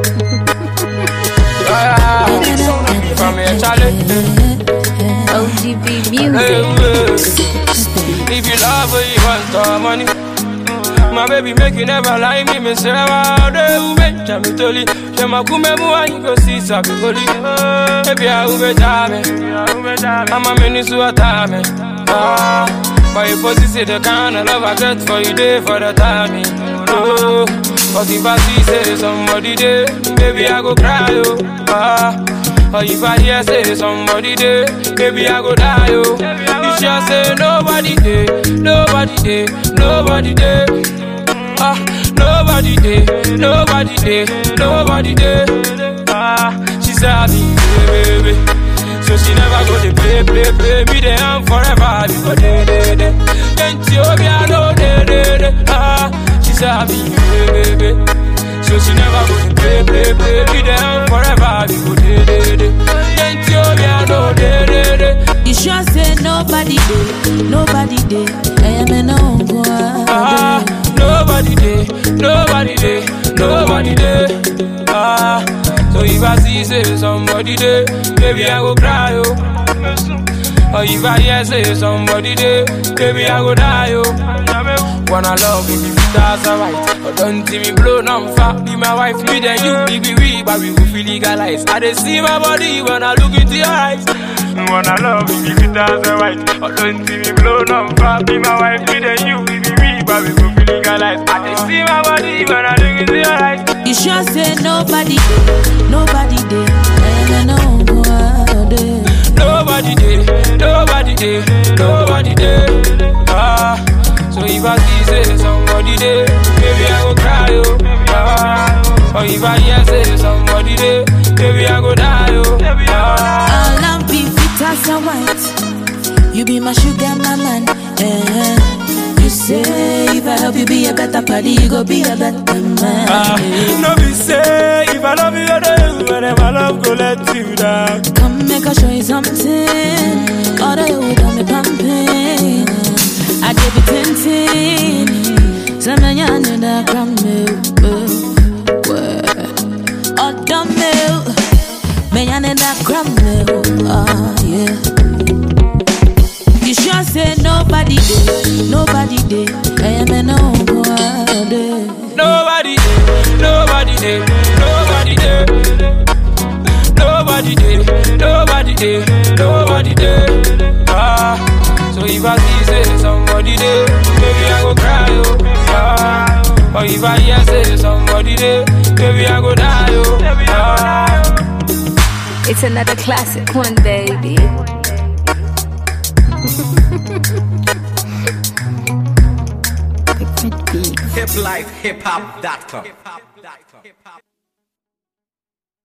Ah, From here, Charlie. OGB Hey, music. hey. If you love her, you want the money. My baby make you never lie me, me say wow, de ube jami toli. She ma kume mu ani go see sabi goli. Baby I ube jame, I'm a mini su atame. Ah, but you pussy say the kind of love I get for you day for the timing. Oh, but if I see say somebody there, baby I go cry oh. Ah. Or if I hear say somebody there, baby I go die oh. You sure say nobody there, nobody there, nobody there. Ah, nobody there, nobody there, nobody there. Ah, she said me, baby. So she never go to play, play, play me the am forever. We go day, day, day. Can't you be I know day, day, day. Ah, she said me, baby. So she never go to play, play, play me the am forever. We go day, day, day. Can't you be I know day, day, day. You sure say nobody did, nobody did. I am an uncle. Ah, nobody there, nobody there, nobody there. Ah, so if I see say somebody there, baby I go cry oh. Or if I hear say somebody there, baby I go die oh. Wanna love you, if that's alright. But don't see me blow no fat. Be my wife, me then you, be we, we, but we will feel legalized. I dey see my body when I look into your eyes. Wanna love you, if that's alright. But don't see me blow no fat. Be my wife, me then you, be we, we, but we will feel legalized. I dey see my body when I look into your eyes. You sure say nobody did, nobody did. I am an uncle. Nobody there, nobody there, nobody there. Ah, so if I see say somebody there, baby I go cry oh. Ah, or if I hear say somebody there, baby I go die oh. Ah, All I'm be fit as a white. You be my sugar, my man. Eh. You say if I help you be a better party, you go be a better man. ah, no be say if I love you, I do you, and if I love go let you down. Come make I show you something. All the you got me pumping. I give you tintin. Some man you need a gram milk. Oh, the milk. Man, you need a gram milk. Oh, yeah. You sure say nobody did, nobody did. I am an uncle. Nobody there, nobody there, nobody there. Nobody there, nobody there, nobody there. Ah, so if I see say somebody there, baby I go cry oh. Ah, or if I hear say somebody there, baby I go die oh. Ah. It's another classic one, baby. hiplifehiphop.com.